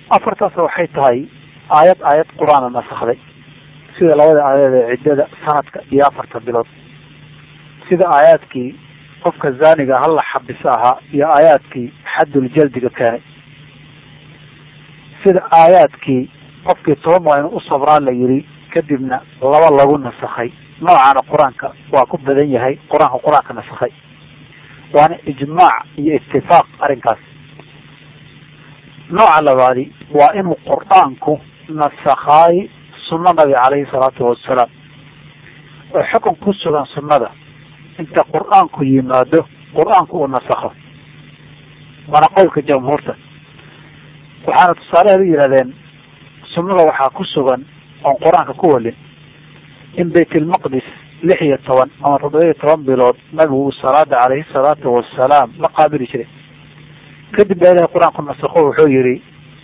afartaas waxay tahay aayad aayad qur-aana nasakday sida labada aayaed ee ciddada sanadka iyo afarta bilood sida aayaadkii qofka zaaniga halla xabiso ahaa iyo aayaadkii xadduljaldiga keenay sida aayaadkii qofkii toban waa inuu u sabraa la yiri kadibna laba lagu nasakhay noocaana qur-aanka waa ku badan yahay qur-aanka qur-aanka nasakhay waana ijmaac iyo itifaaq arrinkaas nooca labaadi waa inuu qur-aanku nasakhaay sunno nabi caleyhi salaatu wasalaam oo xukun ku sugan sunnada inta qur-aanku yimaado qur-aanku uu nasakho waana qowlka jamhuurta waxaana tusaaleheed u yihahdeen sunnada waxaa ku sugan oon qur-aanka ku walin in baytlmaqdis lix iyo toban ama toddoba iyo toban bilood nabigu uu salaada caleyhi salaatu wasalaam la qaabili jiray kadib baa ilahay qur-aanku nasakho wuxuu yihi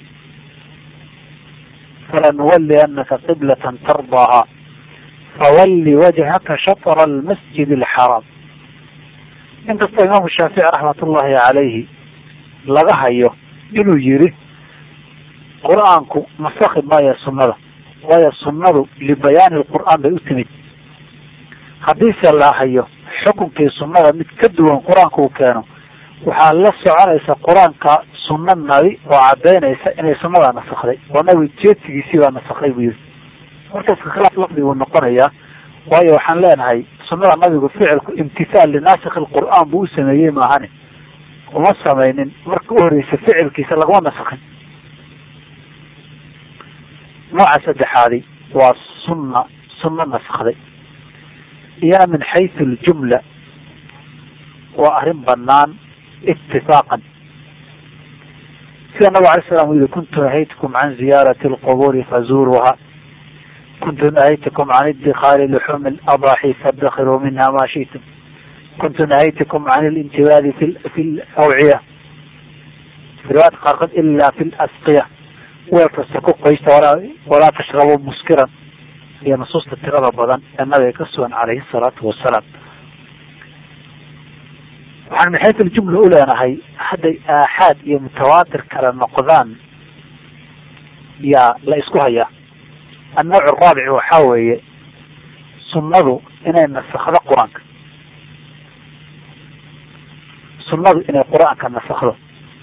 falanuwaliannaka qiblatan tardaaha fawalli wajhaka shatra almasjid alxaraam inkastoo imaamu shaafici raxmatullahi calayhi laga hayo inuu yihi qur-aanku nasakhi maayo sunnada waayo sunnadu libayaani lqur'aan bay u timid haddiise la hayo xukunkii sunnada mid ka duwan qur-aanka uu keeno waxaa la soconaysa qur-aanka sunno nabi oo cadaynaysa inay sunnadaa nasakday oo nabi jeedsigiisii baa nasakday buu yihi marka iska khilaaf lafdi buu noqonayaa waayo waxaan leenahay sunnada nabigu ficilku imtithaal linaasik lqur'aan buu u sameeyey maahane uma samaynin marka u horeysa ficilkiisa laguma nasakhin nooca saddexaadi waa sunna sunno nasakday iyana min xaysu ljumla waa arrin banaan itifaaqan sida nabig alay slam u yihi kuntu nahaytukum can ziyaarati lquburi fazuuruha kuntu nahaytukum can idikaali luxuumi ladaaxi fadakiruu minha ma shi'tum kuntu nahaytukum can lintibaadi fi fi lawciya fi riwaayadka qaarkood ila fi lasqiya weel kasta ku qoysta walaa walaa tashrabuu muskiran iyo nusuusta tirada badan ee nabiga ka sugan calayhi salaatu wasalaam waxaan min xaysu ljumla u leenahay hadday aaxaad iyo mutawaatir kala noqdaan yaa la isku hayaa annawc araabici waxaa weeye sunnadu inay nasakdo qur-aanka sunnadu inay qur-aanka nasakdo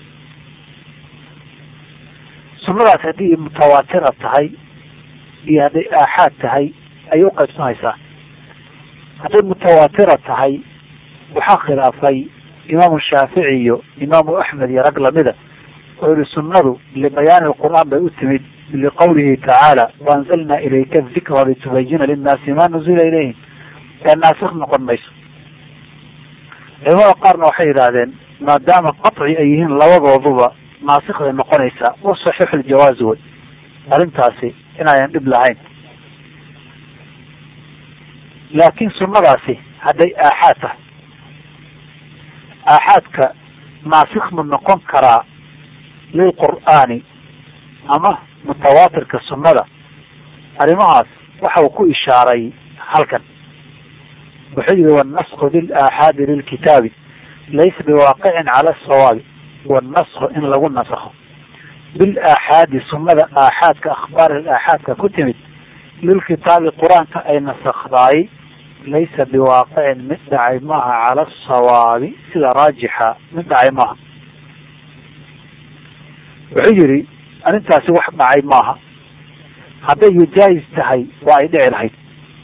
sunnadaas haddii mutawaatira tahay iyo hadday aaxaad tahay ayay uqaybsanaysaa hadday mutawaatira tahay waxaa khilaafay imaamu shaafici iyo imaamu axmed iyo rag lamida oo yihi sunnadu libayaani lqur'aan bay u timid liqawlihi tacaala waanzalna ilayka dikra litubayina linnaasi ma nuzila ilayhim ee naasik noqon mayso culamada qaarna waxay yidhaahdeen maadaama qaci ay yihiin labadooduba naasikh bay noqonaysaa wa saxiixu ljawaazi wey arrintaasi inaayan dhib lahayn laakiin sunnadaasi hadday aaxaad tahay aaxaadka naasikh mu noqon karaa lilqur'aani ama mutawaatirka sunnada arrimahaas waxa uu ku ishaaray halkan wuxuu yihi wannasku lilaaxaadi lilkitaabi laysa biwaaqicin cala asawaabi wannasku in lagu nasakho bilaaxaadi sunnada aaxaadka akhbaar aaxaadka ku timid lilkitaabi qur-aanka ay nasakdaay laysa biwaaqicin mid dhacay maaha cala asawaabi sida raajixa mid dhacay maaha wuxuu yihi arrintaasi wax dhacay maaha hadday yujaayis tahay waa ay dhici lahayd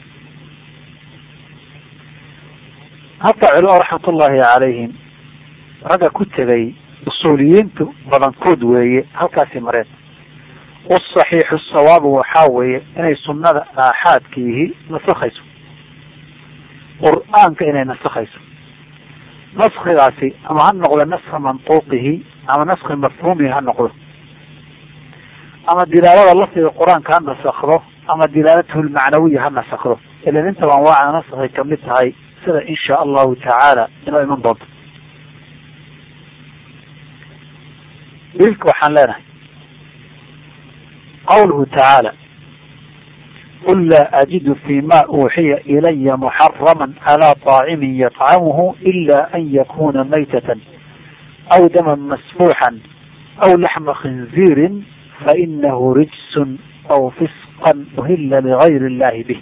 hataa culama raxmatullaahi calayhim ragga ku tegay usuuliyiintu badankood weeye halkaasi mareen wasaxiixu sawaabu waxaa weeye inay sunnada aaxaadkiihi nasakhayso qur-aanka inay nasakhayso naskigaasi ama ha noqdo naska mantuuqihi ama naski mafhuumihi ha noqdo ama dilaalada lafdiga qur-aanka ha nasakdo ama dilaalatahu lmacnawiya ha nasakdo ilan intaba anwaaca naskay kamid tahay sida in sha allahu tacaala inoo iman doonto dilka waxaan leenahay qawluhu tacaala qul laa ajidu fi ma uuxiya ilaya muxarama calى طaacimin yطcamuhu ila an yakuna maytata aw daman masfuuxan aw laxma khinziirin fainahu rijsun aw fisqan uhila ligayri illahi bih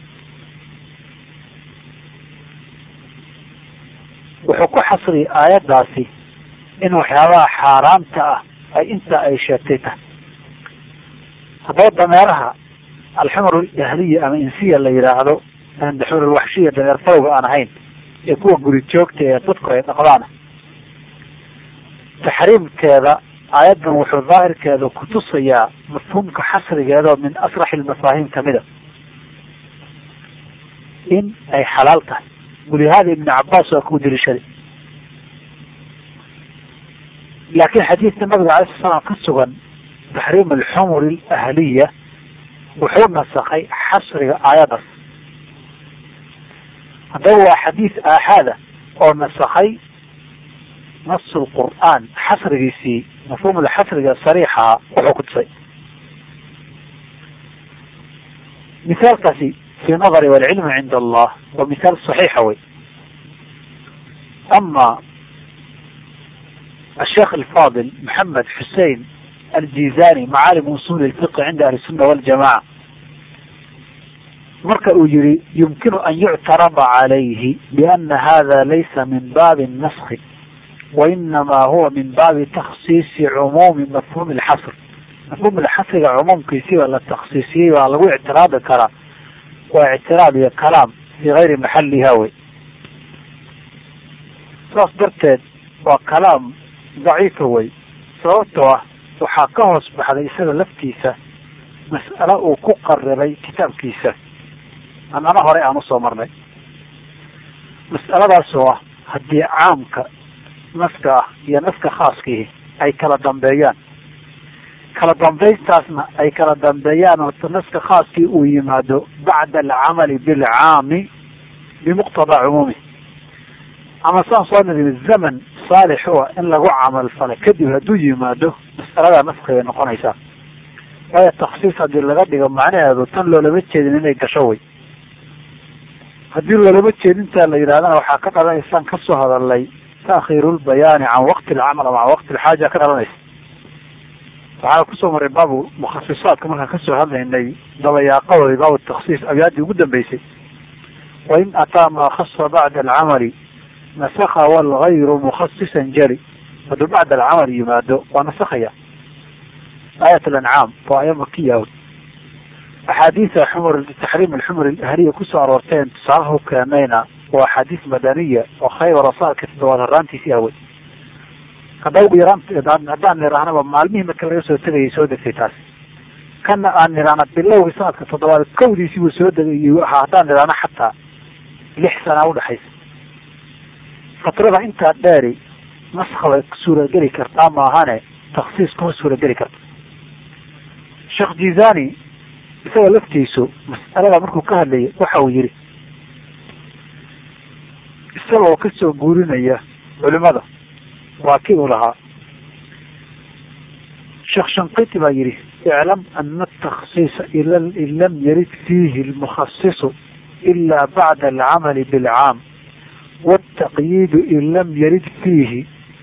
wuxuu ku xasriyay aayaddaasi in waxyaabaha xaaraamta ah ay intaa ay sheegtay tahay haddaba dameeraha alxumar jahliya ama insiya la yidhaahdo xumar alwaxshiya dameer farowga aan ahayn ee kuwa guri joogta ee dadku ay dhaqdaan taxriimkeeda aayaddan wuxuu daahirkeeda kutusayaa mafhuumka xasrigeeda oo min asraxi lmafaahiim kamida in ay xalaal tahay walihaada ibn cabaas waa ku deliishaday laakiin xadiidka nabiga alay sl slam ka sugan taxriim alxumur alahliya wuxuu nasakay xasriga aayaddaas haddaba waa xadiis aaxaada oo nasakay nasu lqur'aan xasrigiisii mafhuumul xasriga sariixaha wuxuu ku tusay misaalkaasi fi nadari walcilmi cinda allah waa misaal saxiixa wey ama الشيخ الفاضل محمد حسين الجيزاني معالم usul الفقه عند أهل السنة والجماعة marka uu yihi يمkن أن يعترض عليه بأن هذا ليس من bاب النسخ وإنما هو من bاب تخصيص عموم مفهوم الxصر مفهوم الxasriga cumuumkiisi baa la تksiisiyey baa lagu اعtiraadi karaa waa اعtiraad iyo kalaam في غayri maxaliha wey saas darteed waa kalaam daciifa wey sababtoo ah waxaa ka hoos baxday isaga laftiisa mas'ale uu ku qaribay kitaabkiisa annana horey aan usoo marnay mas'aladaasoo ah haddii caamka naska ah iyo naska khaaskiihi ay kala dambeeyaan kala dambayntaasna ay kala dambeeyaan oo naska khaaskii uu yimaado bacda alcamali bilcaami bimuqtadaa cumuumi ama saan soo niri zaman saalix u ah in lagu camal falay kadib hadduu yimaado mas'aladaa naskigay noqonaysaa waayo taksiis haddii laga dhigo macnaheedu tan loolama jeedin inay gasho way haddii loolama jeedintaa la yidhahdana waxaa ka dhalanaysaan kasoo hadalnay taakhiirulbayaani can waqti alcamal ama can waqti alxaaja ka dhalanaysa waxaa kusoo maray baabu mukhasisaadka markaan kasoo hadlaynay dabayaaqadoodi baabu taksiis abyaaddii ugu dambeysay wain ataa maa khasa bacda alcamali nasakha walgayru mukhasisan jari hadduu bacda alcamal yimaado waa nasakhaya aayat alancaam waa aya makiya axaadiisa xumur taxriim alxumur alahliya kusoo aroorteen tusaalaha u keenayna waa axaadiis madaniya oo khaybar saarka toddobaad haraantiisii awey hadda ugu yaraan haddaan nirahnaba maalmihii marka laga soo tegayay soo degtay taasi kana aan nirahna bilowgii sanadka toddobaad kowdiisii buu soo degay ahaa haddaan nirahna xataa lix sana udhexaysa fatrada intaa dheeri naska way suurageli kartaa maahane taksiis kuma suurageli karta sheekh jizani isaga laftiisu mas'alada markuu ka hadlayay waxa uu yihi isagoo kasoo guurinaya culimada waa kii uu lahaa sheekh shankiti baa yihi iclam ana ataksiisa in lam yarid fiihi lmukhasisu ila bacda alcamali bilcaam والتقييد إن لم يرد فيه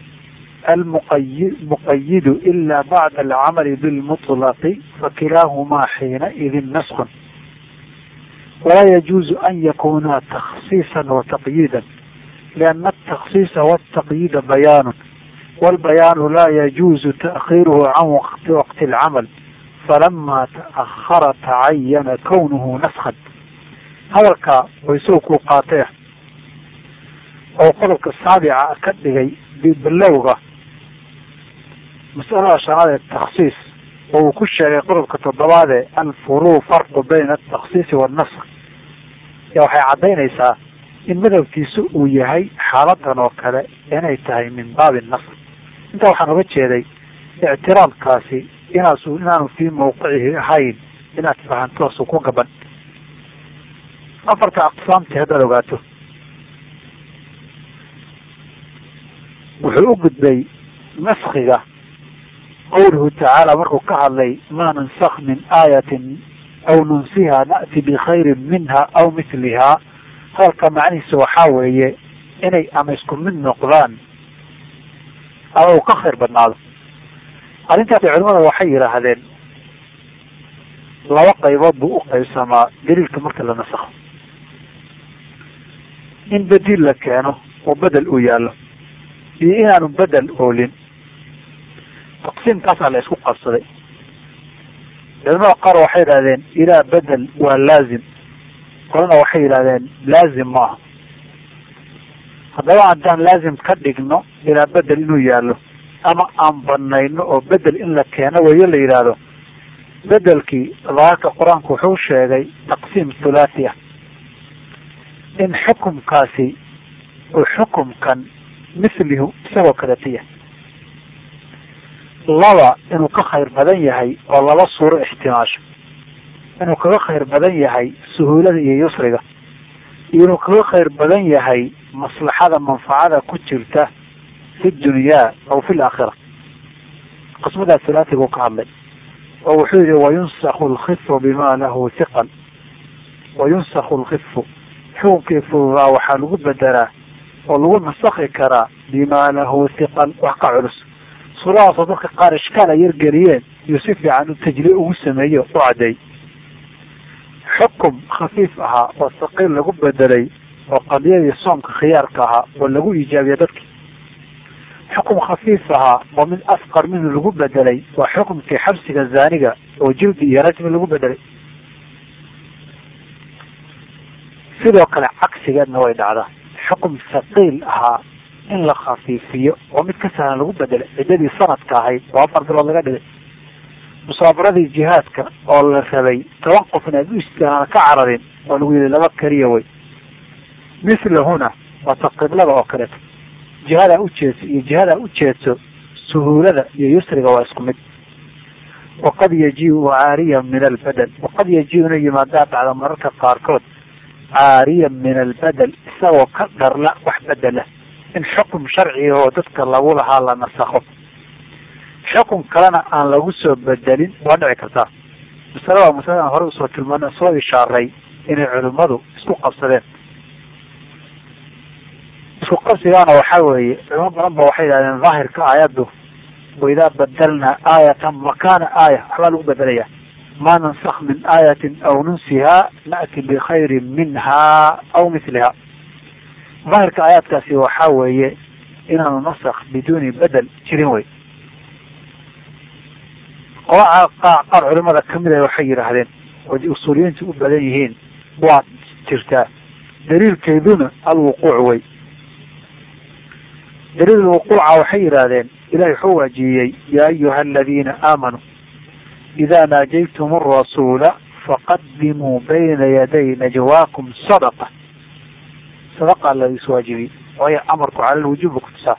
المقيد إلا بعد العمل بالمطلق فكلاهما حينئذ نسخ ولا يجوز أن يكونا تخصيصا وتقييدا لأن التخصيص والتقييد بيان والبيان لا يجوز تأخيره عن وقت وقت العمل فلما تأخر تعين كونه نسخا هذا ويسوق قاطع oo qodobka saabica ka dhigay bilowga masalada shanaad ee taksiis oo uu ku sheegay qodobka toddobaade alfuruu farqu bayna ataksiisi waanask ya waxay caddaynaysaa in madhabkiisu uu yahay xaaladan oo kale inay tahay min baabi nask intaa waxaan oga jeeday ictiraadkaasi inaasu inaanu fii mawqicihi ahayn inaad fahanto su ku gaban afarta aqsaamtii haddaad ogaato wuxuu u gudbay naskiga qawluhu tacaala markuu ka hadlay maa nansakh min aayatin aw nunsiha na'ti bikhayrin minha aw mithlihaa hadalka macnihiisa waxaa weeye inay ama isku mid noqdaan ama uu ka khayr badnaado arrintaasi culimada waxay yidhaahdeen laba qaybood buu u qaybsamaa daliilka marka la nasakho in bedil la keeno oo bedel uu yaallo iyo inaanu bedel oolin taqsiimkaasaa la isku qabsaday culimada qaar waxay yidhahdeen ilaa bedel waa laazim qolana waxay yidhahdeen laazim maaha haddaba haddaan laazim ka dhigno ilaa bedel inuu yaallo ama aan banayno oo bedel in la keeno weyo la yidhaahdo bedelkii daahirka qur-aanku wuxuu sheegay taqsiim thulathi ah in xukumkaasi uu xukumkan mithlihu isagoo kaletiya laba inuu ka khayr badan yahay oo laba suuro ixtimaasho inuu kaga khayr badan yahay suhuulada iyo yusriga iyo inuu kaga khayr badan yahay maslaxada manfacada ku jirta fi dunyaa aw fi laakhira qismadaas thulathi buu ka hadlay oo wuxuu yihi wayunsakhu lkifu bima lahu hiqal wayunsakhu lkifu xukunkii fududaa waxaa lagu bedelaa oo lagu nasakhi karaa bima lahu hiqal wax ka culus suuradaasoo dadka qaar ishkaal ay yargeliyeen iyo si fiican u tajliye ugu sameeyo u caddeey xukum khafiif ahaa oo saqiil lagu bedelay oo qadiyadii soomka khiyaarka ahaa oo lagu iijaabiya dadki xukum khafiif ahaa oo mid asqar minhu lagu bedelay waa xukumkii xabsiga zaaniga oo jildi iyo rajmi lagu bedelay sidoo kale cagsigeedna way dhacdaa xukum saqiil ahaa in la khafiifiyo oo mid ka sahlan lagu bedelay ciddadii sanadka ahayd oo afar bilood laga dhigay musaabaradii jihaadka oo la rabay toban qof in aad u istaan ka cararin oo lagu yihi laba keliya way mislahuna waa taqiblada oo kaleeto jihadaa ujeedso iyo jihadaa ujeedso suhuulada iyo yusriga waa isku mid waqad yajiu caariyan min albedel waqad yajiu inay yimaadaa dhacda mararka qaarkood caariyan min albedel isagoo ka dharla wax bedela in xukum sharciga oo dadka lagu lahaa la nasakho xukum kalena aan lagu soo bedelin waa dhici kartaa masalada masalada aan horey usoo tilmaana soo ishaaray inay culimmadu isku qabsadeen isku qabsigaana waxaa weeye culimo badan ba waxay yidhahdeen daahirka aayaddu waidaa badelnaa aayatan makana aaya waxbaa lagu bedelaya ma nansakh min aayatin aw nunsihaa na'ti bikhayrin minha aw mithliha daahirka aayaadkaasi waxaa weeye inaanu nasakh biduuni bedel jirin wey qola qaar culimada kamid a waxay yidhaahdeen oo usuuliyiintu u badan yihiin waa jirtaa daliilkeeduna alwuquuc wey daliil lwuquuca waxay yidhaahdeen ilahi wuxuu waajiyey yaa ayuha aladiina aamanuu ida naajaytum arasuula faqadimuu bayna yaday najwaakum sadaqa sadaqa la iswaajibiyey waayo amarku cala lwujuubi kutusaa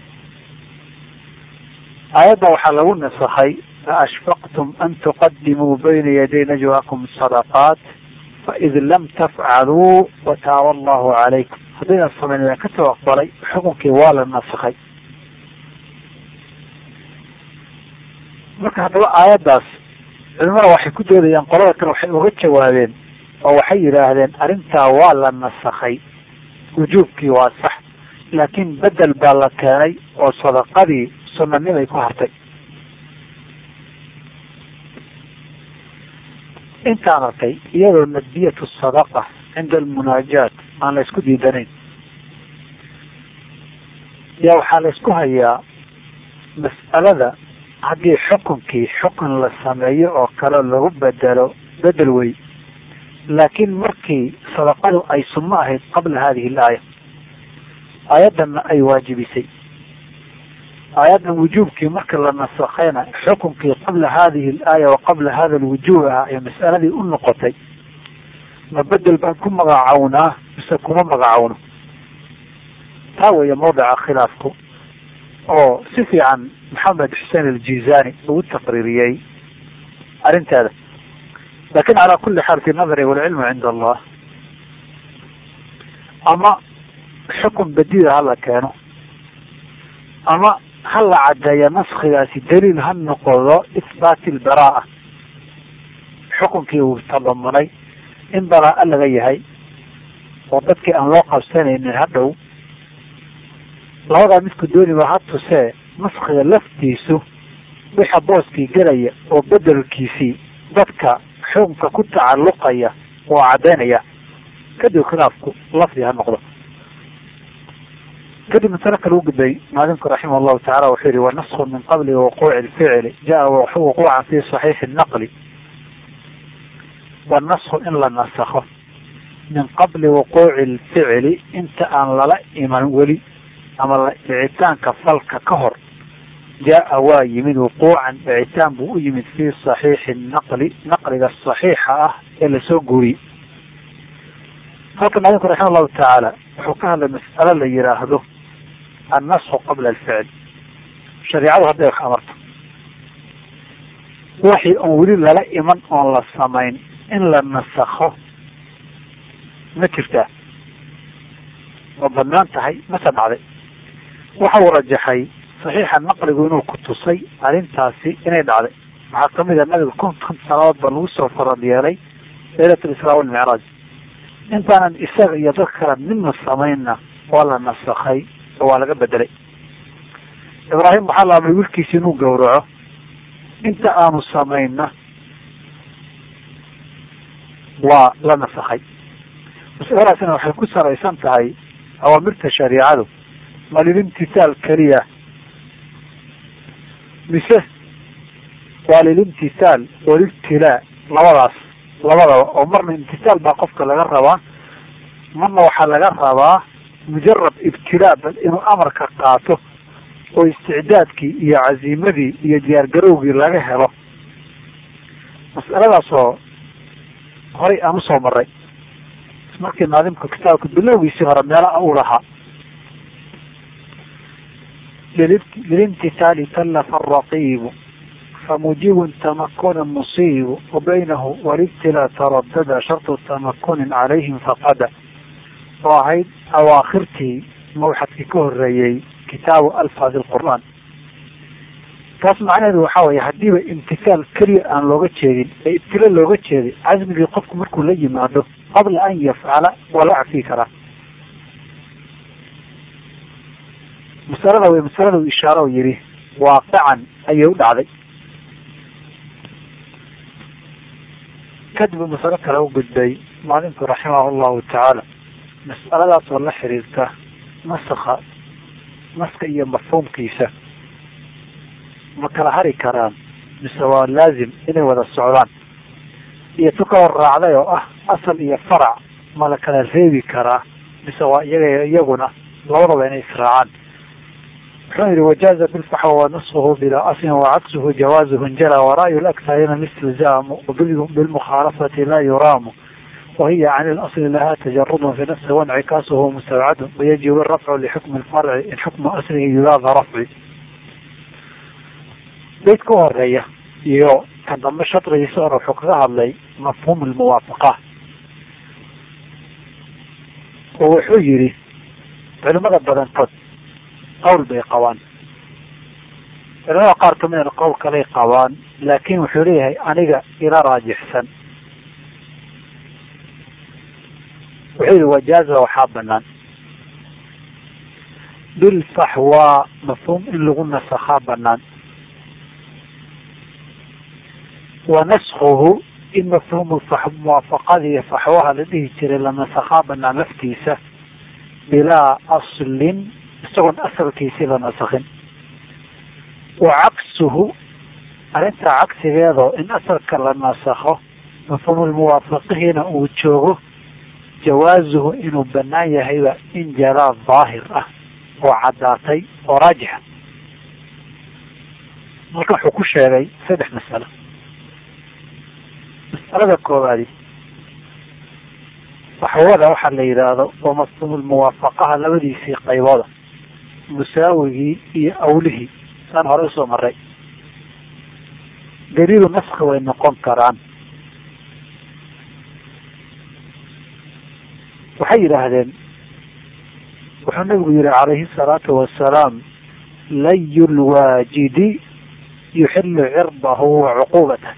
aayadda waxaa lagu nasakhay faashfaqtum an tuqadimuu bayna yaday najwaakum sadaqaat faid lam tafcaluu wataaba allahu calaykum haddayna samayn waan kasoo aqbalay xukunkii waa la nasakhay marka haddaba aayaddaas culimada waxay ku doodayaan qolada kale waxay uga jawaabeen oo waxay yidhaahdeen arrintaa waa la nasakhay wujuubkii waa sax laakiin bedel baa la keenay oo sadaqadii sunanimay ku hartay intaan arkay iyadoo nadbiyatu sadaqa cinda almunaajaat aan la isku diidanayn yaa waxaa la isku hayaa mas'alada haddii xukunkii xukun la sameeyo oo kale lagu bedelo bedel wey laakiin markii sadaqadu ay sunno ahayd qabla hadihi alaaya aayaddanna ay waajibisay aayaddan wujuubkii marka la nasakhayna xukunkii qabla hadihi alaaya wa qabla hada alwujuub ah ee mas'aladii u noqotay ma bedel baan ku magacawnaa mise kuma magacawno taa weeye mawdica khilaafku oo si fiican maxamed xuseen aljizani ugu taqriiriyey arrinteeda lakin calaa kuli xaal fi nadari walcilmu cinda allah ama xukun badida hala keeno ama ha la caddeeya naskigaasi daliil ha noqdo ihbaati lbaraa xukunkii uu tadamunay in baraa laga yahay oo dadkii aan loo qabsanaynin hadhow labadaa midku dooniba ha tusee naskiga laftiisu wixa booskii gelaya oo bedelkiisii dadka xukunka ku tacalluqaya waa caddaynaya kadib khilaafku lafdi ha noqdo kadib masale kale u gudbay maalimku raximah llahu tacala wuxuu yihi wanasku min qabli wuquuci lficli jaa wuquucan fi saxiixi naqli wanasku in la nasakho min qabli wuquuci lficli inta aan lala iman weli ama dhicitaanka falka ka hor jaa waa yimid wuquucan dhicitaan buu u yimid fi saxiixi naqli naqliga saxiixa ah ee lasoo guuriyey halka maalimku raxima allahu tacaala wuxuu ka hadlay mas'alo la yiraahdo annasku qabla alficl shareicadu hadday wax amarto waxii oon weli lala iman oon la samayn in la nasakho ma jirtaa ma banaan tahay mase dhacday waxa uu rajaxay saxiixa naqligu inuu ku tusay arrintaasi inay dhacday maxaa kamid a nabiga konton sanadood ba lagu soo farad yeelay laylat lisraa walmicraaj intaanan isaga iyo dad kale midna samaynna waa la nasakhay oo waa laga bedelay ibraahim waxaa la amray wilkiisi inuu gawraco inta aanu samayna waa la nasakhay masaladaasina waxay ku salaysan tahay awaamirta shariicadu ma lilimtisaal keliya mise waa lilimtisaal walibtilaa labadaas labadaba oo marna imtisaal baa qofka laga rabaa marna waxaa laga rabaa mujarad ibtilaa bal inuu amarka qaato oo isticdaadkii iyo caziimadii iyo diyaargarowgii laga helo mas'aladaas oo horay aan usoo maray markii naadimka kitaabka bilowgiisii hore meela u lahaa lilimtisaali kallafa araqiibu famujibun tamakuna musiibu wabaynahu walibtilaa taradada shartu tamakunin calayhim faqada oo ahayd awaakhirtii mawxadkii ka horeeyey kitaabu alfaadi lqur'aan taas macnaheedu waxaa weye haddiiba imtisaal keliya aan looga jeedin ee ibtilo looga jeeday casmigii qofku markuu la yimaado qabla an yafcala waa la cafii karaa masalada wey masalada u ishaaro yihi waaqican ayay u dhacday kadib masalo kale u gudbay maalinku raximah llahu tacaala mas'aladaas oo la xiriirta naska naska iyo mafhuumkiisa ma kala hari karaan mise waa laazim inay wada socdaan iyo tu ka hor raacday oo ah asal iyo farac ma la kala reebi karaa mise waa iyaga iyaguna labadaba inay israacaan wuxuu yihi wajaaza bilfaxwa wanaskuhu bilaa aslin wacaksuhu jawaazuhu njala wara'yu laktharina listilzaamu bilmukhaalafati laa yuraamu wahiya can ilasli laha tajarudun fi nafsi wancikaasuhu mustawcadun wayajibu irafcu lixukmi lfarci in xukmu aslihi yudaada rafci bayd ka horeeya iyo kan dambe shadrigiisa hore wuxuu kaga hadlay mafhuum lmuwaafaqa oo wuxuu yihi culimada badankood qowl bay qabaan culimada qaar kamidana qowl kalay qabaan laakin wuxuu leeyahay aniga ila raajixsan wuxuu yihi wajaaza waxaa banaan bilfaxwa mafhuum in lagu nasakhaa banaan wa naskhuhu in mafhuumu muwaafaqada iyo faxwaha la dhihi jiray la nasakhaa banaan laftiisa bilaa aslin isagoon asalkiisii la nasakhin wa caksuhu arrintaa cagsigeedoo in asalka la nasakho mafhuumulmuwaafaqihiina uu joogo jawaazuhu inuu banaan yahayba in jalaa daahir ah oo caddaatay oo raajixa marka wuxuu ku sheegay saddex masalo masalada koowaadi faxwada waxaa la yidhaahdo oo mafhuumulmuwaafaqaha labadiisii qaybooda musaawigii iyo awlihii saan hore usoo maray daliilu naski way noqon karaan waxay yidhaahdeen wuxuu nabigu yihi calayhi salaatu wasalaam layu lwaajidi yuxilu cirdahu wa cuquubatah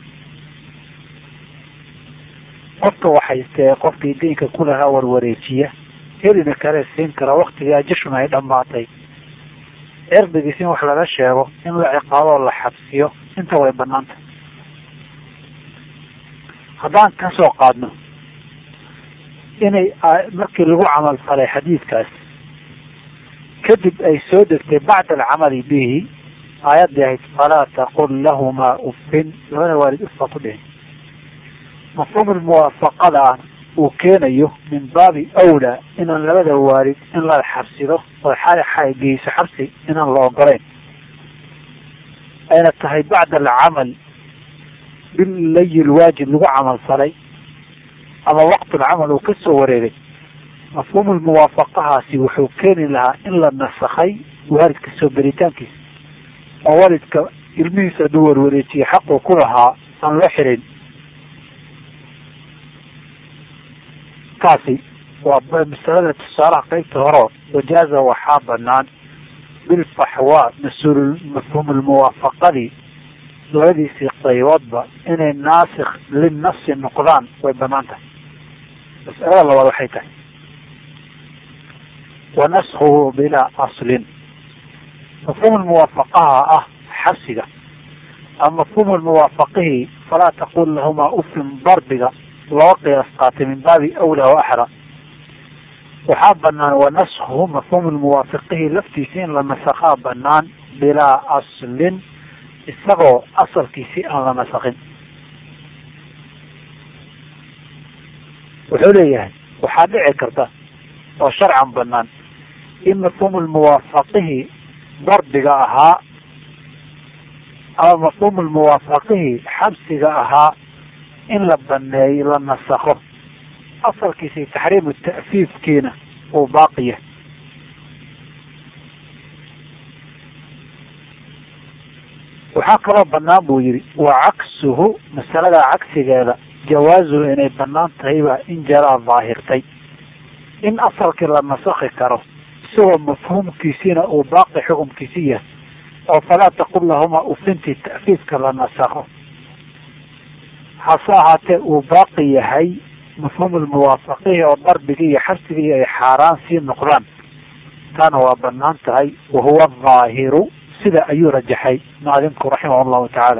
qofka waxaystee qofkii deynka kulahaa warwareejiya helina kale siin kara waktigii ajashuna ay dhamaatay cirdigiis in wax laga sheego in la ciqaaboo la xabsiyo inta way banaanta haddaan ka soo qaadno inay markii lagu camal falay xadiidkaas kadib ay soo degtay bacda alcamali bihi aayaddii ahayd falaa taqul lahumaa uffin labada waalid ufka ku dhihin mafhuum muwaafaqada ah uu keenayo min baabi awlaa inaan labada waalid in la xabsido oo geyso xabsi inaan la ogolayn ayna tahay bacda alcamal bilayi lwaajib lagu camal falay ama waqtulcamal uu ka soo wareegay mafhuum muwaafaqahaasi wuxuu keeni lahaa in la nasakhay waalidka soo beritaankiisa oo waalidka ilmihiisa hadduu warwareejiyey xaquu ku lahaa aan loo xirin kaasi waa masalada tusaalaha qeybta horo wajaaza waxaa banaan bilfaxwa mas-uul mafhuum lmuwaafaqadii labadiisii qayboodba inay naasikh linnafsi noqdaan way banaan tahay mas'alada labaad waxay tahay wa naskhuhu bilaa aslin mafhuum muwaafaqaha ah xabsiga ama mafhuum muwaafaqihii falaa taqul lahumaa ufin darbiga loo qiyaas qaatay min baabi awlaa wa axra waxaa banaan wa naskhuhu mafhuum muwaafiqihi laftiisi in la nasakhaa banaan bilaa aslin isagoo asalkiisi aan la nasakin wuxuu leeyahay waxaa dhici karta oo sharcan banaan in mafhuum muwaafaqihi darbiga ahaa ama mafhuum muwaafaqihi xabsiga ahaa in la baneeyo la nasakho asalkiisi taxriimu ta'fiifkiina uu baaqiya waxaa kaloo banaan buu yihi wa caksuhu masalada cagsigeeda jawaazuhu inay banaan tahayba in jaraa daahirtay in asalkii la nasakhi karo isagoo mafhuumkiisiina uu baaqi xukumkiisi yahay oo falaa taqul lahumaa ufintii ta'fiifka la nasakho hase ahaatee uu baaqi yahay mafhuum lmuwaafaqihi oo darbigii iyo xabsigii ay xaaraan sii noqdaan taana waa banaan tahay wahuwa dhaahiru sida ayuu rajaxay muadinku raximah llahu tacaala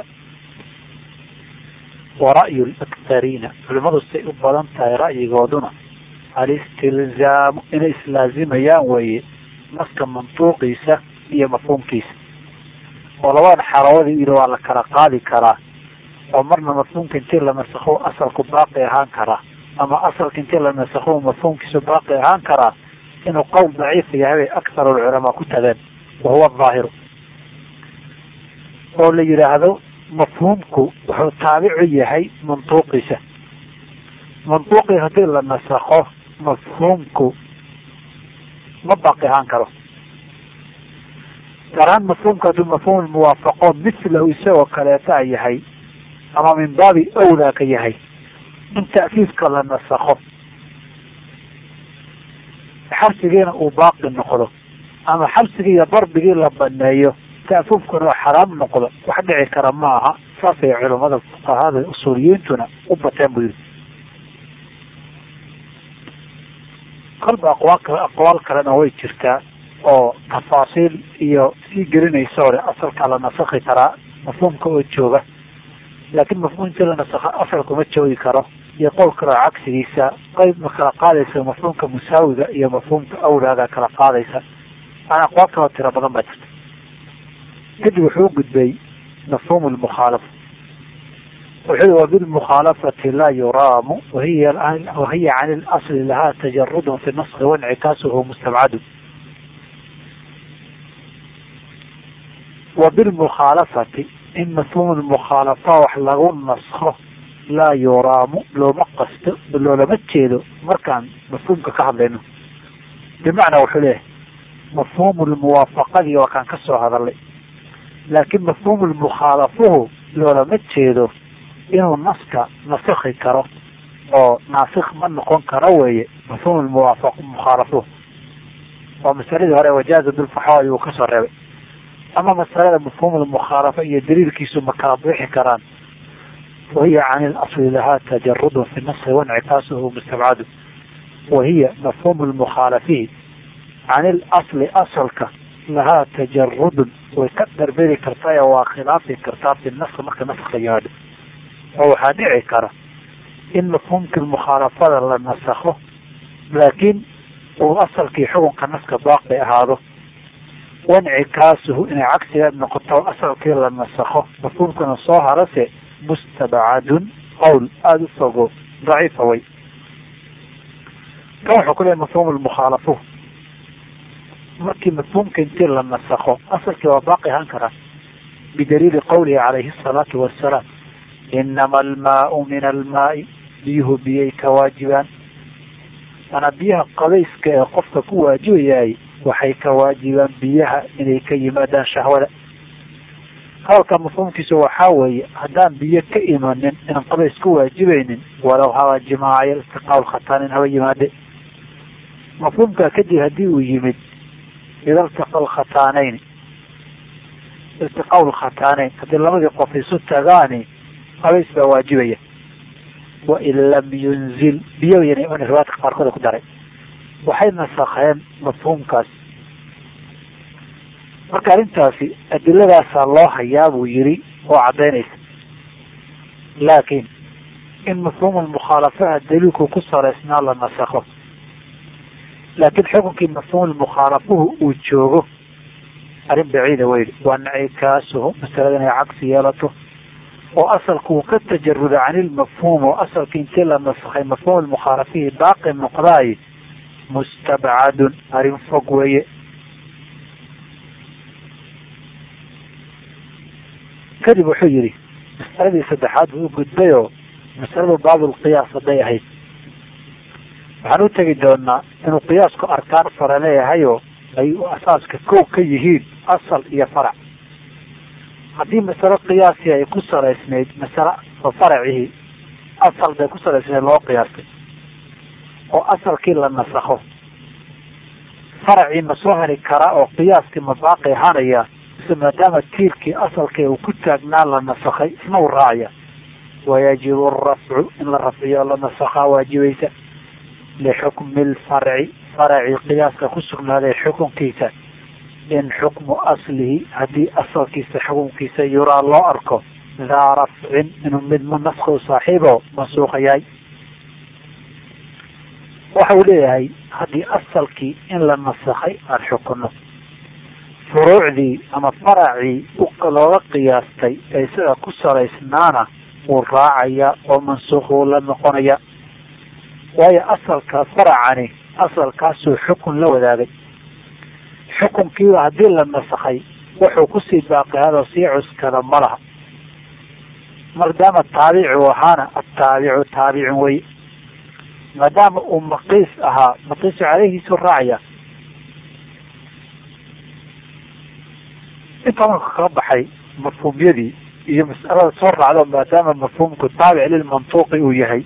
wa ra'yu laktariina culimadu say u badan tahay ra'yigooduna alistilzaamu inay islaazimayaan weeye naska mantuuqiisa iyo mafhuumkiisa oo labada xarawadi ilo waa la kala qaadi karaa oo marna mafhuumka intii la nasakho asalku baaqi ahaan karaa ama asalka intii la nasakho mafhuumkiisu baaqi ahaan karaa inuu qowl daciif yahay bay akthar alculamaa ku tageen wahuwa dhaahiru oo la yidhaahdo mafhuumku wuxuu taabicu yahay mantuuqiisa mantuuqii haddii la nasakho mafhuumku ma baaqi ahaan karo gaar ahaan mafhuumka hadduu mafhuum muwaafaqo mithlahu isagoo kaleeta yahay ama min baabi awlaa ka yahay in ta'fiifka la nasakho xabsigiina uu baaqi noqdo ama xabsigii iyo darbigii la baneeyo ta'fuufkuna oo xaraam noqdo wax dhici kara ma aha saasay culamada fuqahada usuuliyiintuna u bateen buu yihi kolba aqwaal kale aqwaal kalena way jirtaa oo tafaasiil iyo sii gelinaysa hore asalkaa la nasakhi karaa mafhuumka oo jooga laakiin mafhuumkii la nasakha asalkuma joogi karo iyo qowl kaloo cagsigiisa qayb ma kala qaadaysa mafhuumka musaawiga iyo mafhuumka awlaaga kala qaadaysa aan aqwaal kaloo tiro badan baa jirta kadib wuxuu gudbay mafhuum lmukhaalafa wuxuu wabilmukhaalafati laa yuraamu wahiya wahiya can ilasli lahaa tajarudun fi naski wancikaasuhu mustabcadu wabilmukhaalafati in mafhuum lmukhaalafa wax lagu naskho laa yuraamu looma qasto loolama jeedo markaan mafhuumka ka hadlayno bimacnaa wuxuu leeyahay mafhuum lmuwaafaqadii waa kaan ka soo hadalay laakiin mafhuum lmukhaalafuhu loolama jeedo inuu naska nasakhi karo oo naasikh ma noqon karo weeye mafhuum muwaafaq mukhaalafuhu waa masaladii hore wajaaza bilfaxwa ayuu kasoo reebay ama masalada mafhuum lmukhaalafa iyo daliilkiisu ma kala bixi karaan wahiya can ilasli lahaa tajarudun fi naski wancikaasuhu mustabcadu wahiya mafhuum lmukhaalafihi can ilasli asalka lahaa tajarudun way ka darberi kartaa oo waa khilaafi kartaa fi nask marka naska yimaado oo waxaa dhici kara in mafhuumkii mukhaalafada la nasakho laakiin uu asalkii xukunka naska baaqi ahaado wancikaasuhu inay cagsigeed noqoto asalkii la nasakho mafhuumkana soo harase mustabcadun qowl aada u fogo daciifa way kan wuxuu ku leeyahy mafhuum lmukhaalafo markii mafhuumka intii la nasakho asalkii waa baaqi ahaan karaa bidaliili qowlihi calayhi asalaatu wassalaam inama almaau min almaai biyuhu biyay ka waajibaan manaa biyaha qabayska ee qofka ku waajibayaay waxay ka waajibaan biyaha inay ka yimaadaan shahwada hadalka mafhuumkiisu waxaa weeye haddaan biyo ka imanin inaan qabays ku waajibaynin walow haba jimaacayo istiqaal khataanin haba yimaade mafhuumkaa kadib haddii uu yimid ida iltaqa lkhataanayn iltiqaau lkhataaneyn haddii labadii qof isu tagaani qabays baa waajibaya wain lam yunzil biyo yana iman riwaayadka qaarkood ku daray waxay nasakheen mafhuumkaas marka arrintaasi adiladaasaa loo hayaa buu yiri oo caddaynaysa laakiin in mafhuum lmukhaalafaha daliilku ku saraysnaa la nasakho laakiin xukunkii mafhuum lmukhaalafuhu uu joogo arrin baciida weyli waa nacikaasuhu masalada inay cagsi yeelato oo asalku uu ka tajaruda can ilmafhuum oo asalkii intii la nasakhay mafhuum lmukhaalafihi baaqi noqdaay mustabcadun arrin fog weeye kadib wuxuu yihi masaladii saddexaad buu u gudbayoo masaladu baabulqiyaas hadday ahayd waxaan u tegi doonaa inuu qiyaasku arkaan fara leeyahayoo ay asaaska kow ka yihiin asal iyo farac haddii masalo qiyaasi ay ku salaysnayd masale faracihii asal bay ku salaysnayd loo qiyaastay oo asalkii la nasakho faracii ma soo hari karaa oo qiyaaskii ma baaqi ahaanaya mise maadaama tiirkii asalkii uu ku taagnaa la nasakhay isna u raacaya wayajibu arafcu in la rafciyo la nasakhaa waajibaysa lixukmi lfarci faracii qiyaaska ku sugnaaday xukunkiisa in xukmu aslihi haddii asalkiisa xukunkiisa yuraa loo arko daa rafcin inuu mid munaska u saaxiibo mansuuqa yahay waxa uu leeyahay haddii asalkii in la nasakhay aan xukunno furuucdii ama faracii looga qiyaastay ee isaga ku salaysnaana wuu raacaya oo mansuuq wuu la noqonaya waayo asalka faracani asalkaasuu xukun la wadaagay xukunkiiba haddii la nasakhay wuxuu kusii baaqihadoo sii cuskada ma laha maadaama taabicu ahaana ataabicu taabicun wey maadaama uu maqiis ahaa maqiisu caleyhiisuu raacaya intaa marka kaga baxay mafhuumyadii iyo mas'alada soo raacdo maadaama mafhuumku taabic lilmantuuqi uu yahay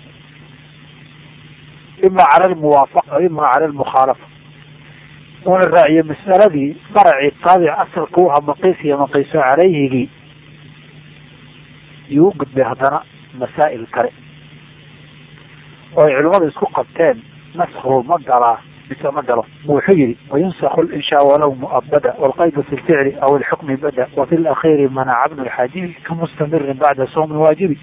ima cala almuwaafaqa ima cala almukhaalafa una raaciye mas'aladii faracii taabic asalka u ahaa maqiis iyo maqiiso caleyhigii yuu u gudbay haddana masaa'il kale oo ay culimmadu isku qabteen naskhu ma galaa mise ma galo wuxuu yihi wayunsakhu linshaa walow muabada walqaydu fi lficli aw ilxukmi bada wafi lakhiiri manaca bnu lxaajibi kamustamirin bacda sawmi waajibi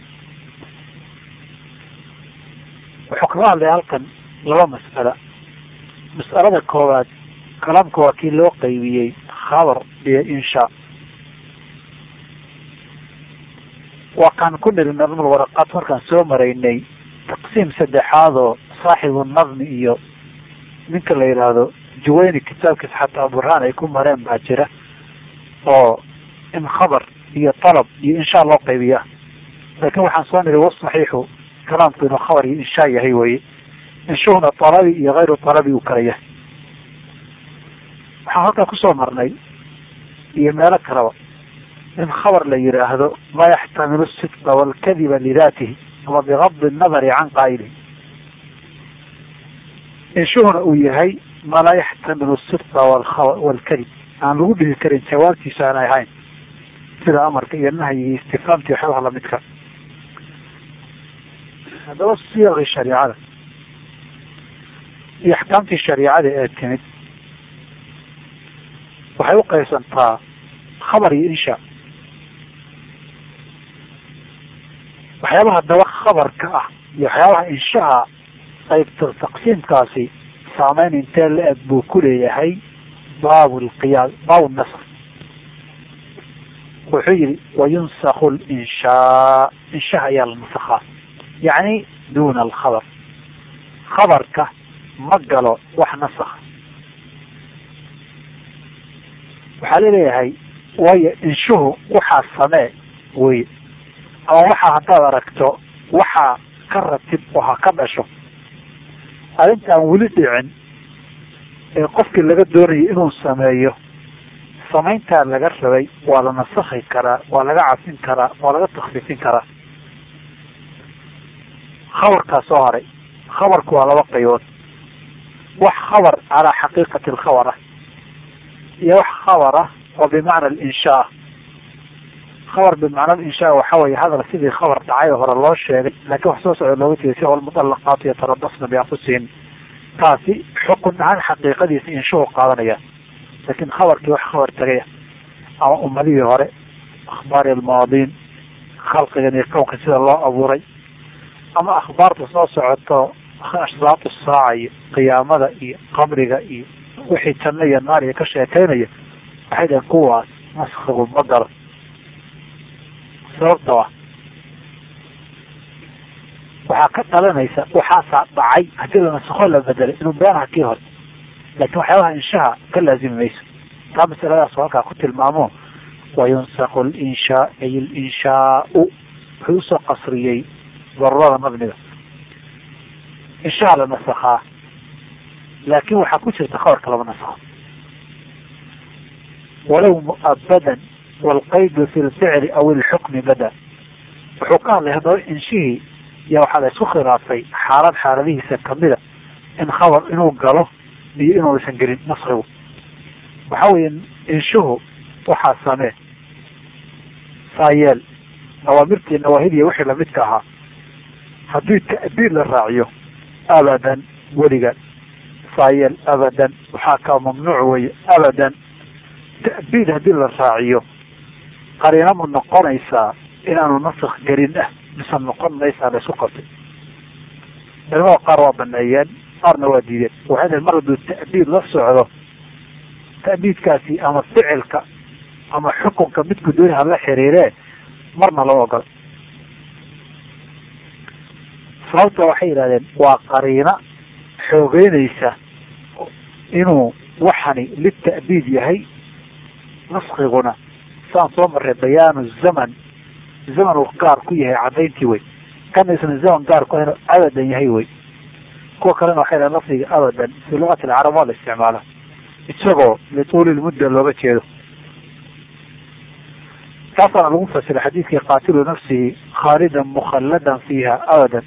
wuxuu kaga hadlaya halkan laba mas'ala mas'alada koowaad kalaamka waa kii loo qaybiyey khabar iyo inshaa waa kaan ku niri nadmul waraqaat markaan soo maraynay taqsiim saddexaadoo saaxibu nadmi iyo ninka la yidhaahdo juwayni kitaabkiisa xataa burhaan ay ku mareen baa jira oo in khabar iyo talab iyo inshaa loo qaybiya laakiin waxaan soo niri wasaxiixu kalaamku inuu khabar iyo inshaa yahay weye inshuhuna talabi iyo hayru talabi uu kala yahay waxaan halkaa kusoo marnay iyo meelo kaleba in khabar la yidhaahdo ma yaxtamilu sidqa walkadiba lidaatihi ama bigadi annadari can qaa'ilihi inshuhuna uu yahay ma laa yaxtamilu sidqa walkadib aan lagu dhihi karin jawaabtiisa aanay ahayn sida amarka iyo nahyiga istifaamti waxyaabaha lamidka haddaba siyaqii shariicada iyo axkaamtii shariicada ee timid waxay u qaybsantaa khabar iyo insha waxyaabaha daba khabarka ah iyo waxyaabaha inshaha qaybta taqsiimkaasi saameyn intee la eg buu ku leeyahay baab lqiyaas baab nasr wuxuu yihi wayunsakhu linshaa inshaha ayaa la nasakhaa yacni duna alkhabar khabarka ma galo wax nasakh waxaa laleeyahay waayo inshuhu waxaa samee wey ama waxaa haddaad aragto waxaa ka ratib oo ha ka dhasho arrinta aan weli dhicin ee qofkii laga doonayay inuu sameeyo samayntaa laga rabay waa la nasakhi karaa waa laga cafin karaa waa laga takfiifin karaa khabarkaa soo haray khabarku waa laba qaybood wax khabar calaa xaqiiqati alkhabar ah iyo wax khabar ah oo bimacna alinshaa khabar bimacna alinshaa waxa weye hadal sidii khabar dhacay oo hore loo sheegay laakiin wax soo socda looga tegay si walmudallaqaatu yataradasna bianfusihim taasi xukun ahaan xaqiiqadiisa inshuhu qaadanaya laakiin khabarkii wax khabar tagaya ama ummadihii hore akhbaari almaadiin khalqigan iyo kownka sida loo abuuray ama akhbaarta soo socoto ashraatu saaca iyo qiyaamada iyo qabriga iyo wixii janno iyo naar iyo ka sheekaynaya waxay dhaheen kuwaas naskigu ma galo sababta ah waxaa ka dhalanaysa waxaasaa dhacay haddii la nasakho la bedelay inuu beenaha kii hore laakiin waxyaabaha inshaha ka laazimi mayso taa masaladaas halkaa ku tilmaamo wayunsaqu linshaa ay linshaau wuxuu usoo qasriyey darurada mabniga inshaha la nasakhaa laakin waxaa ku jirta khabarka lama nasakho walow mu'abadan waalqaydu fi lficli aw ilxukmi bada wuxuu ka hadlay haddaba inshihii ya waxaa la isku khilaafay xaalad xaaladihiisa kamida in khabar inuu galo iyo inuusan gelin naskigu waxa weeye inshuhu waxaa samee saayeel nawaamirtii nawaahidiya wixii lamidka ahaa haddii ta'biir la raaciyo abadan weliga saayeel abadan waxaa kaa mamnuuc weye abadan ta'biir haddii la raaciyo qariina ma noqonaysaa inaanu nask gelin ah mise noqon maysaa la isku qabtay culamada qaar waa baneeyeen qaarna waa diideen waxay daheen mar hadduu ta'biid la socdo ta'biidkaasi ama ficilka ama xukunka midku dooni hala xiriiree marna loo ogolo sababta waxay yidhahdeen waa qariina xoogeynaysa inuu waxani lita'biid yahay naskiguna saan soo marray bayaanu zaman zaman uu gaar ku yahay cadayntii wey kana isna zaman gaar ku inuu abadan yahay wey kuwa kalena waxay dhahen lafdiga abadan fi luqati alcarab waa la isticmaala isagoo lituuli lmudda looga jeedo taasaana lagu fasiray xadiidkii qaatilu nafsihi khaalidan mukhalladan fiiha abadan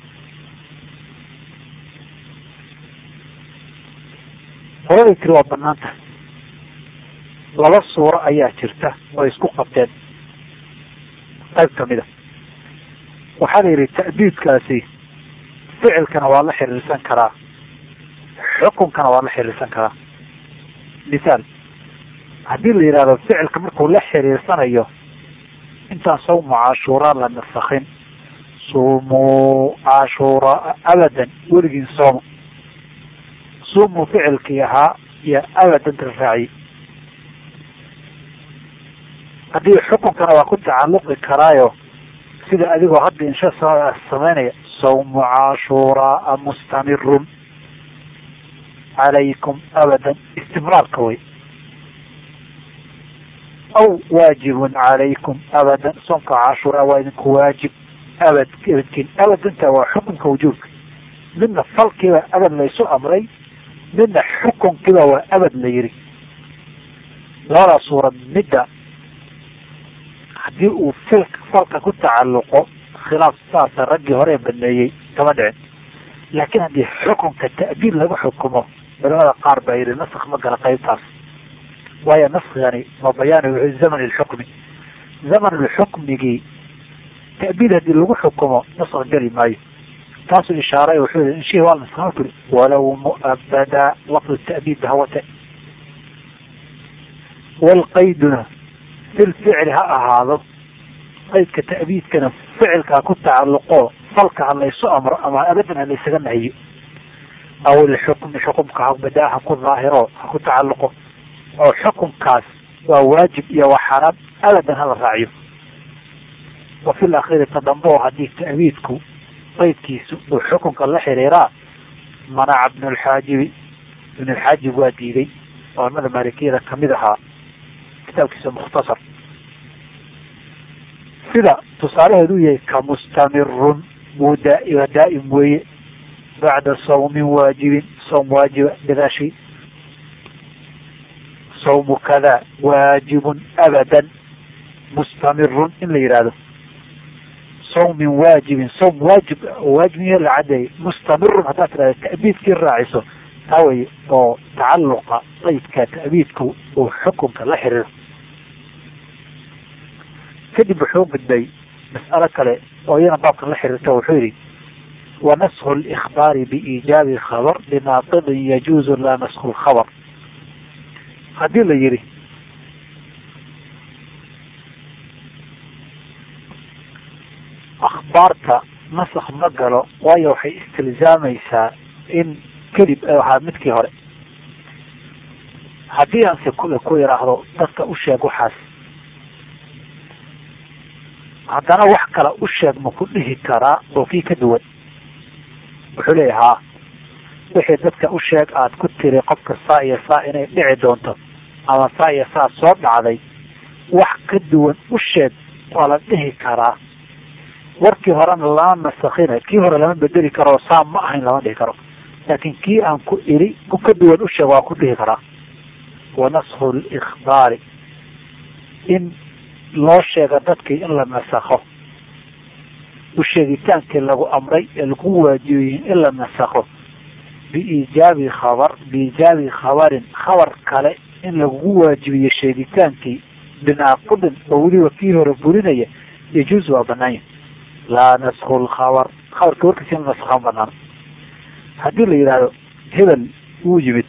holaday tiri waa banaan tahay laba suuro ayaa jirta oo isku qabteen qayb kamid a waxaa la yidhi ta'biidkaasi ficilkana waa la xiriirsan karaa xukunkana waa la xiriirsan karaa misaal haddii la yidhahdo ficilka markuu la xiriirsanayo intaan sawmu cashuuraa la nasakin suumuu cashuuraa abadan weligiin sooma suumuu ficilkii ahaa iyo abadan raaciye haddii xukunkana waa ku tacalluqi karaayo sida adigoo hadda insha samaynaya sawmu cashuuraa mustamirun calaykum abadan istimraarka wey aw waajibun calaykum abadan soomka cashuuraa waa idinku waajib abad abadkin abadanta waa xukunka wujuubka midna falkiiba abad laysu amray midna xukunkiiba waa abad la yiri labadaa suurad midda haddii uu fil falka ku tacalluqo khilaaf saasa raggii hore baneeyey kama dhicin laakiin haddii xukunka ta'biir laga xukumo culamada qaar baa yidhi nask ma gala qaybtaas waayo naskigani ma bayaani wuxuu zaman lxukmi zaman lxukmigii ta'biir haddii lagu xukumo nask geli maayo taasuu ishaaray wuxuu yihi inshihi waa naskama turi walow mu'abada lafdu ta'biid bahawate walqayduna fil ficli ha ahaado qaydka ta'biidkana ficilkaa ku tacalluqo falka ha laysu amro ama abadan ha laysaga nahiyo aw ilxukmi xukumka ha badaa ha ku daahiro ha ku tacalluqo oo xukumkaas waa waajib iyo waa xaraam abadan hala raaciyo wa fi lakhiri tadambo haddii ta'biidku qaydkiisu uu xukunka la xiriiraa manaca ibnulxaajibi ibnulxaajib waa diiday culamada maalikiyada kamid ahaa kitaabkiisa mukhtasar sida tusaalaheedu yahay ka mustamirun wuu daa daa'im weeye bacda sawmin waajibin sawm waajiba gadaashii sawmu kada waajibun abadan mustamirun in la yidhaahdo sawmin waajibin sawm waajib waajibin la cadeeyay mustamirun haddaad tidhahda ta'biidkii raaciso taa wey oo tacaluqa qaydka ta'biidku uu xukunka la xiriiro kadib wuxuu gudbay mas'alo kale oo iyana baabkan la xiriirta wuxuu yihi wanasku اlإkhbaari biiijaabi khabar linaaqidin yajuuzu laa nasku lkhabar haddii la yihi akhbaarta nask ma galo waayo waxay istilzaamaysaa in kadib ahaa midkii hore haddii aan se kule ku yidhaahdo dadka u sheeg waxaas haddana wax kale u sheeg ma ku dhihi karaa oo kii ka duwan wuxuu leeya haa wixii dadka u sheeg aada ku tiri qofka saa iyo saa inay dhici doonto ama saa iyo saa soo dhacday wax ka duwan u sheeg waa la dhihi karaa warkii horena lama masakina kii hore lama bedeli karo saa ma ahayn lama dhihi karo laakiin kii aan ku iri ku ka duwan u sheeg waa ku dhihi karaa wanasku likhbaari in loo sheega dadkii in la nasakho u sheegitaankii lagu amray ee lagu waajibiyey in la nasakho biiijaabi khabar biiijaabi khabarin khabar kale in lagugu waajibiyo sheegitaankii binaaqudin oo weliba kii hore burinaya yajuuz waa banaanya laa nasku lkhabar khabarka warkiisa in la nasakha ma banaano haddii la yidhaahdo hebel wuu yimid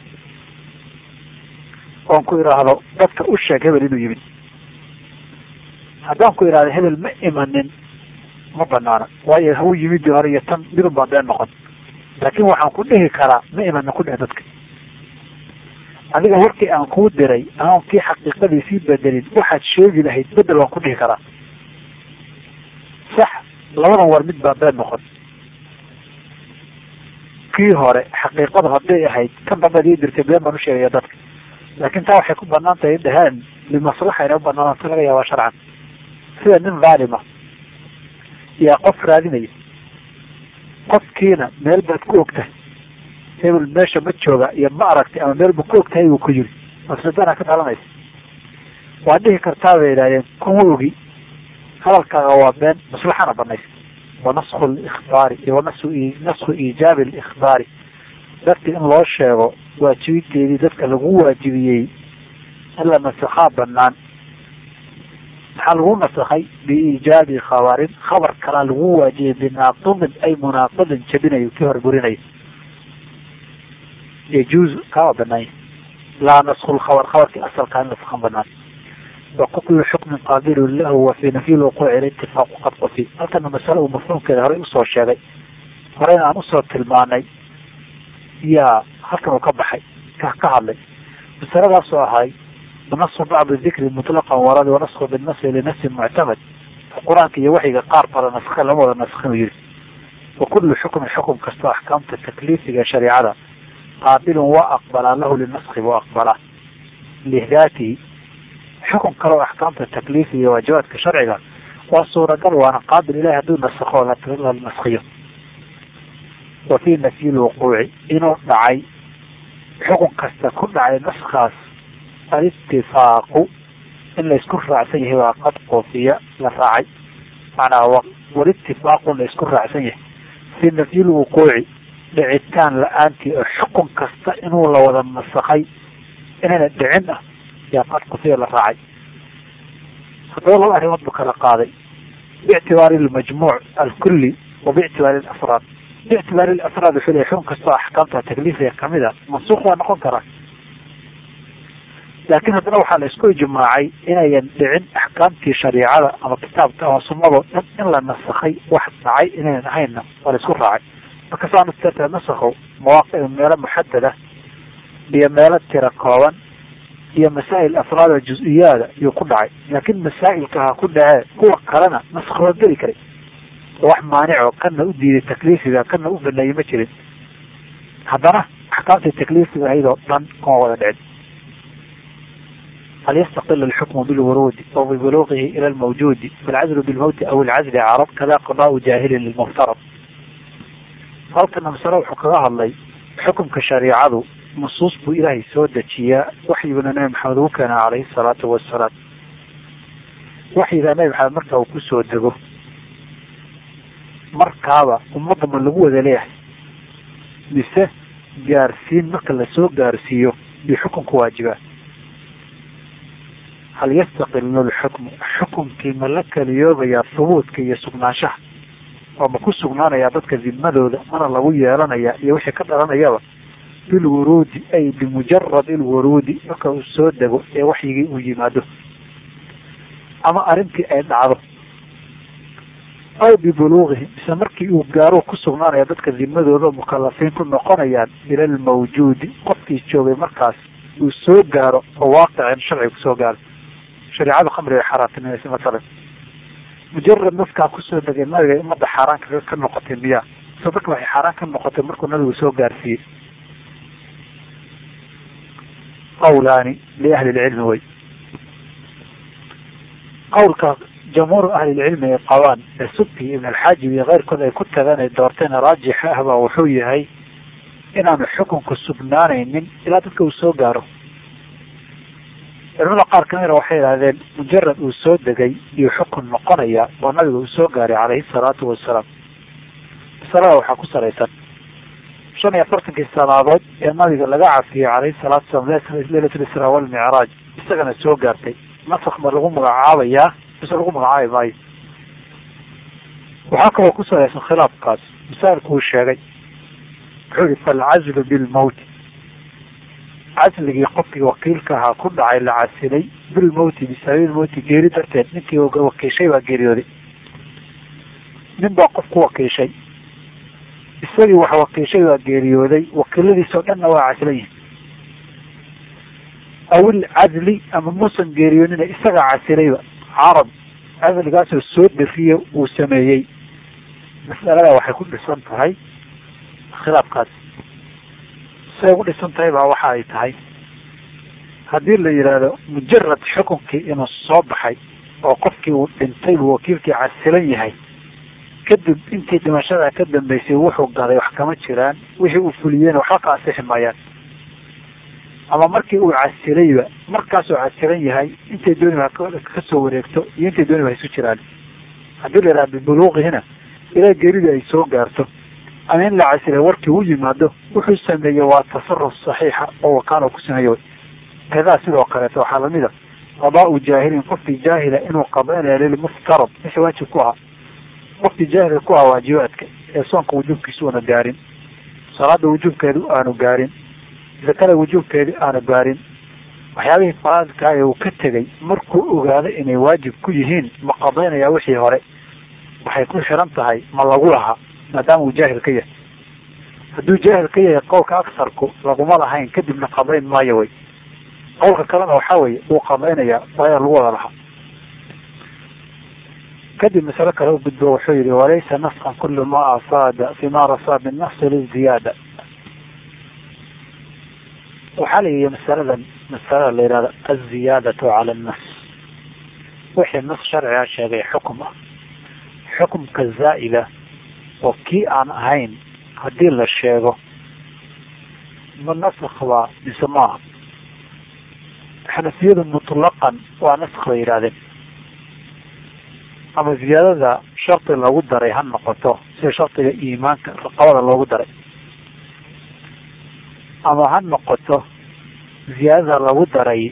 oon ku idhaahdo dadka u sheeg hebel inuu yimid haddaan ku idhahdo hebel ma imanin ma banaana waayo hau yimidii hore iyo tan midun baa been noqon laakin waxaan ku dhihi karaa ma imanin ku dheh dadka adiga warkii aan kuu diray aan kii xaqiiqadii sii bedelin waxaad sheegi lahayd bedel waan ku dhihi karaa sax labadan war mid baa been noqon kii hore xaqiiqadu hadday ahayd kan dambead ii dirtay been baan usheegaya dadka laakin taa waxay ku banaan tahay dhaheen limaslaxa inay u banaanata laga yaabaa sharcan sida nin dhaalima yaa qof raadinaya qofkiina meel baad ku ogtahay hebel meesha ma jooga iyo ma aragtay ama meel ba ku ogtahay buu ku yiri mafsadana ka dhalanaysa waad dhihi kartaa bay idhahdeen kuma ogi hadalkaaga waa been maslaxana banaysa wanasku likhbaari iyo wanasu nasku iijaabi likhbaari dadka in loo sheego waajibinteedii dadka lagu waajibiyey in la nasakhaa banaan maxaa lagu nasakhay biiijaabi khabarin khabar kalaa lagu waajibiyey binaaqidin ay munaaqidin jabinayo kii hore burinayo yajuuzu kawa banaanya laa nasku lkhabar khabarkii asalkaa in nasakhan banaan wakuklu xukmin qaabilun lahu wa fi nafyi lwuquuci litifaaqu qad qufi halkana masale uu mafhuumkeeda horey usoo sheegay horeyna aan usoo tilmaanay yaa halkan uu ka baxay ka ka hadlay masaladaasoo ahay nasku bacdi dikri mutlaqan waradi wanasku binasri linafsin muctamad qur-aanka iyo waxyiga qaar bada naskha lama wada naskhin u yihi wa kullu xukmin xukum kastoo axkaamta takliifiga shareicada qaabilun waa aqbalaa lahu linaskhi buu aqbalaa lihdaatihi xukun kaleo axkaamta takliifiga iyo waajibaadka sharciga waa suuragal waana qaabil ilahi hadduu nasakho la naskhiyo wa fi nafyi lwuquuci inuu dhacay xukun kasta ku dhacay naskaas alitifaaqu in laysku raacsan yahay waa qad qufiya la raacay macnaha walitifaaqu laysku raacsan yahay fi nafyi lwuquuci dhicitaan la-aantii oo xukun kasta inuu la wada nasakhay inayna dhicin ah yaa qad qufiya la raacay haddaba laba arrimood buu kala qaaday biictibaari lmajmuuc alkulli wa biictibaari lafraad biictibaari lafraad wuxuu leeyahy xukun kastoo axkaamta takliifiga kamid a mansuuq waa noqon karaa laakiin haddana waxaa la isku ijmaacay inayan dhicin axkaamtii shariicada ama kitaabka ama sunnado dhan in la nasakhay wax dhacay inayan ahaynna waa la isku raacay marka saa darteed nasakhu mawaaqic meelo muxadada iyo meelo tira kooban iyo masaa'il afraada juz-iyaada iyuu ku dhacay laakiin masaa'ilka ha ku dhacee kuwa kalena nasakh waa geli karay wax maanico kana u diiday takliifiga kana u baneeyey ma jirin haddana axkaamtii takliifiga ahayd oo dhan kuma wada dhicin hal yastaqil alxukmu bilwuruudi aw bibuluuqihi ila lmawjuudi falcazlu bilmawti aw alcazli carab kada qadaau jaahilin lilmuftarad halkana masale wuxuu kaga hadlay xukumka shariicadu nusuus buu ilaahay soo dejiyaa waxyiguna nabi maxamed ugu keena calayhi salaatu wasalaam waxyigaa nabi maxamed marka uu kusoo dego markaaba ummadda ma lagu wada leeyahay mise gaarsiin marka lasoo gaarsiiyo bi xukunku waajibaa hal yastaqilu lxukmu xukunkii ma la keliyoobayaa hubuudka iyo sugnaanshaha oo ma ku sugnaanayaa dadka dimadooda mana lagu yeelanayaa iyo wixii ka dhalanayaba bilwuruudi ay bimujarad ilwuruudi marka uu soo dego ee waxyigii uu yimaado ama arrintii ay dhacdo aw bibuluuqihi mise markii uu gaaro ku sugnaanaya dadka dimadooda mukalafiin ku noqonayaan ila almawjuudi qofkii joogay markaas uu soo gaaro oo waaqicin sharciga kusoo gaaro shareicada khamriga xaaraantinimaysa masalan mujarad dadkaa kusoo degay nabiga ummadda xaaraan ka noqotay miyaa mise dadka waxay xaaraan ka noqotay markuu nabigu soo gaarsiiyey qawlaani liahli lcilmi wey qawlka jamhuur ahlilcilmi ay qabaan ee subki ibn alxaajib iyo keyrkood ay ku tagaan ay doorteen raajixa ah baa wuxuu yahay inaanu xukunku sugnaanaynin ilaa dadka uu soo gaaro culamada qaar kamida waxay idhahdeen mujarad uu soo degay iyo xukun noqonaya oo nabiga uu soo gaaray calayhi salaatu wasalaam masalada waxaa ku salaysan shan iyo afartankii sanaadood ee nabiga laga cafiyey calayhi salaatu wasalaam leylatul israa walmicraaj isagana soo gaartay nasakh ma lagu magacaabayaa mise lagu magacaabi maayo waxaa kaloo ku salaysan khilaafkaas masaailku uu sheegay wuxuu yihi falcazlu bilmawti casligii qofkii wakiilka ahaa ku dhacay la casilay bilmawti bisababi mawti geeri darteed ninkii wakiishay baa geeriyooday nin baa qof ku wakiishay isagii wax wakiishay baa geeriyooday wakiiladiisoo dhanna waa casilan yihin awil casli ama muusan geeriyoonina isagaa casilayba carab casligaasoo soo defiye uu sameeyey mas'alada waxay ku dhisan tahay khilaafkaas say ugu dhisan tahay baa waxa ay tahay haddii la yidhaahdo mujarad xukunkii inuu soo baxay oo qofkii uu dhintay buu wakiilkii casilan yahay kadib intii dhimashada ka dambeysay wuxuu gaday wax kama jiraan wixii uu fuliyeyna waxba ka asixi maayaan ama markii uu casilayba markaasuu casilan yahay intay dooniba kasoo wareegto iyo intay dooniba isu jiraan haddii la yidhaha bibuluuqihina ilaa geeridii ay soo gaarto ama in la casilay warkii u yimaado wuxuu sameeyey waa tasaruf saxiixa oo wakaalo ku sameeye way kadaa sidoo kaleeto waxaa lamid a qadaau jaahilin qofkii jaahila inuu qadaynaya lilmuftarad wixii waajib ku ahaa qofkii jaahilka ku ahaa waajibaadka ee soonka wujuubkiisa una gaarin salaada wujuubkeedu aanu gaarin zakada wujuubkeedii aanu gaarin waxyaabihii faraadkaa ee uu ka tegay markuu ogaado inay waajib ku yihiin ma qadaynaya wixii hore waxay ku xiran tahay ma lagu lahaa maadaama uu jaahil ka yahay hadduu jaahil ka yahay qowlka aksarku laguma lahayn kadibna qadayn maayo way qowlka kalena waxaa weeye wuu qadaynayaa waayaa lagu wada lahaa kadib masale kale u gudbo wuxuu yihi walaysa naskan kulu ma afaada fima rasaa binafsi liziyaada waxaa la yihi masaladan masalada la yihahdo aziyaadatu cala annas wixii nas sharciga sheegay xukum ah xukumka zaa'ida oo kii aan ahayn haddii la sheego ma naskh baa mise maaha xanafiyadu mutlaqan waa naskh bay yidhahdeen ama ziyaadada shardi lagu daray ha noqoto sida shardiga iimaanka raqabada loogu daray ama ha noqoto ziyaadada lagu daray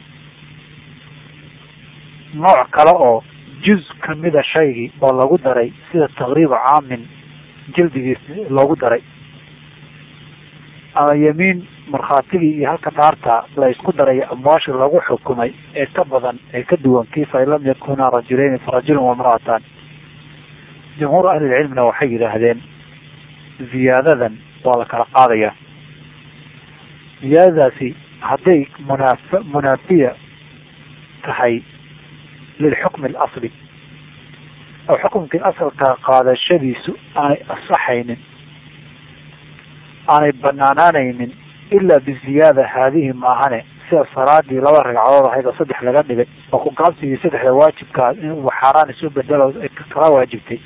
nooc kale oo juz kamida shaygii oo lagu daray sida taqriiba caamin jildigiis loogu daray ama yemiin markhaatigii iyo halka dhaarta la isku daray amwaasha lagu xukumay ee ka badan ee ka duwan kii fain lam yakuna rajuleyni farajulun wamra'atan jumhuur ahlilcilmina waxay yidhaahdeen ziyaadadan waa la kala qaadaya ziyaadadaasi hadday munaaf munaafiya tahay lilxukmi alasli oo xukumkii asalka qaadashadiisu aanay asaxaynin aanay banaanaanaynin ilaa biziyaada haadihi maahane sida salaadii laba ragcadood ahayd oo saddex laga dhigay oo ku gaabsigii saddexda waajibkaa inuu xaaraan isu bedelo kala waajibtay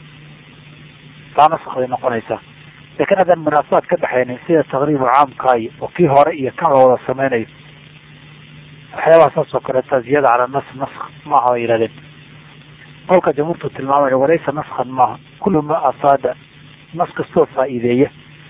taa nask bay noqonaysaa laakiin haddaan munaasabaad ka dhexaynin sida taqriibu caamkaayo oo kii hore iyo kan la wada sameynayo waxyaabaha saas oo kaleeta ziyada cala nas nask maaha bay yihahdeen qolka jamhuurtu tilmaamaya walaysa naskan maaha kullu ma asaada nas kastoo faa'iideeya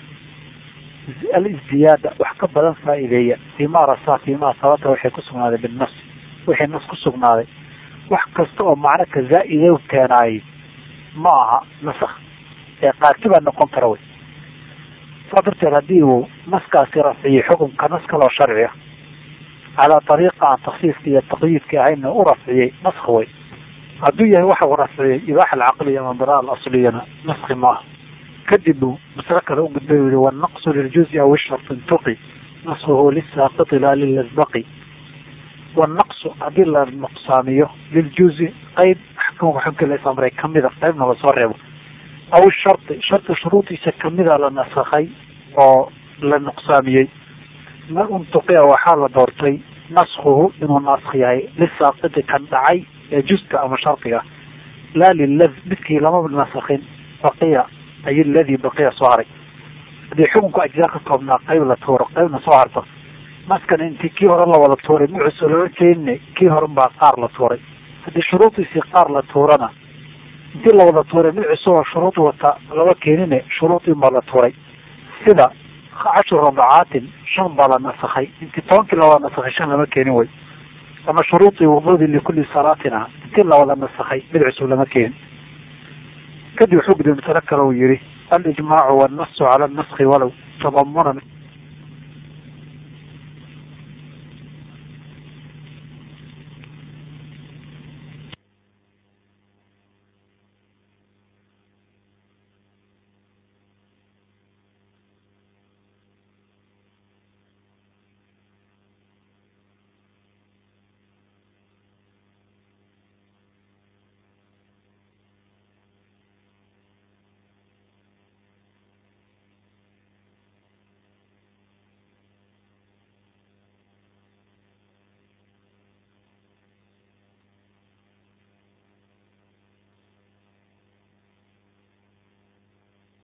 aliziyaada wax ka badan faa'iideeya fiima rasaa fiima sabata waxay ku sugnaaday binnas wixii nas ku sugnaaday wax kasta oo macno ka zaa-ide keenaayay ma aha nasak ee qaarki baa noqon kara wey saa darteed haddii uu naskaasi rafciyo xukunka nas kaloo sharciya calaa ariiqa aan taksiiska iyo taqyiidka ahayna u rafciyey nask wey hadduu yahay waxa uu rafciyey ibaaxa alcaqliya ama bara alasliyana naski maaha kadib uu maslo kale u gudbay u yihi wanaqsu liljuzi aw ishart intuqi naskuhu lisaaqiti laa lilasbaqi wanaqsu haddii la nuqsaamiyo liljuzi qeyb axkamka xubkii la isamray kamida qeybna lasoo reebo aw sharti sharti shuruudiisa kamida la nasakhay oo la nuqsaamiyey ma untuqia waxaa la doortay naskuhu inuu nask yahay lisaaqiti kan dhacay ee juska ama shardiga laa lilad midkii lama nasakhin baqiya ay ladii baqiya soo haray haddii xukunku ajzaa ka koobnaa qeyb la tuuro qeybna soo harto naskan intii kii hore la wada tuuray mucus lama keenine kii horen baa qaar la tuuray haddii shuruudiisii qaar la tuurana intii la wada tuuray mid cusub oo shuruud wata lama keenine shuruudin baa la tuuray sida cashru rabacaatin shan baa la nasakhay intii tobankii la wada nasakhay shan lama keenin wey ama shuruudii wududi likulli salaatin ah intii la wada nasakhay mid cusub lama keenin kadib wuxuu gudbay masalo kale uu yihi alijmaacu wannasu cala naski walow tadamunan